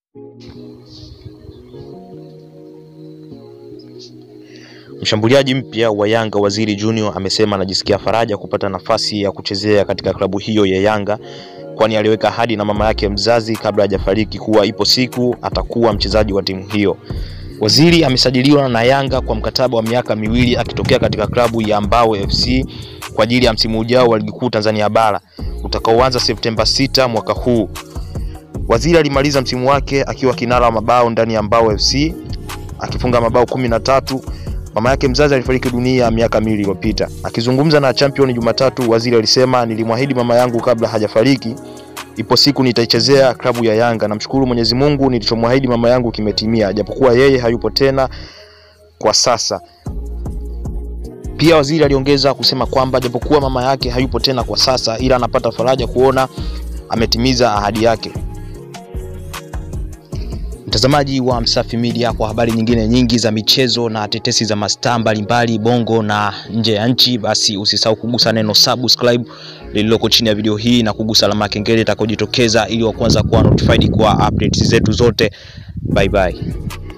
Mshambuliaji mpya wa Yanga Waziri Junior amesema anajisikia faraja kupata nafasi ya kuchezea katika klabu hiyo ya Yanga kwani aliweka ahadi na mama yake mzazi kabla hajafariki kuwa ipo siku atakuwa mchezaji wa timu hiyo. Waziri amesajiliwa na Yanga kwa mkataba wa miaka miwili akitokea katika klabu ya Mbao FC kwa ajili ya msimu ujao wa ligi kuu Tanzania bara utakaoanza Septemba 6 mwaka huu. Waziri alimaliza msimu wake akiwa kinara wa mabao ndani ya Mbao FC akifunga mabao kumi na tatu. Mama yake mzazi alifariki dunia miaka miwili iliyopita. Akizungumza na Champion Jumatatu, Waziri alisema, nilimwahidi mama yangu kabla hajafariki, ipo siku nitaichezea klabu ya Yanga. Namshukuru Mwenyezi Mungu, nilichomwahidi mama yangu kimetimia, japokuwa yeye hayupo tena kwa sasa. Pia waziri aliongeza kusema kwamba japokuwa mama yake hayupo tena kwa sasa, ila anapata faraja kuona ametimiza ahadi yake. Mtazamaji wa Msafi Media, kwa habari nyingine nyingi za michezo na tetesi za mastaa mbalimbali bongo na nje ya nchi, basi usisahau kugusa neno subscribe lililoko chini ya video hii na kugusa alama ya kengele itakayojitokeza ili wa kwanza kuwa notified kwa updates zetu zote. Bye bye.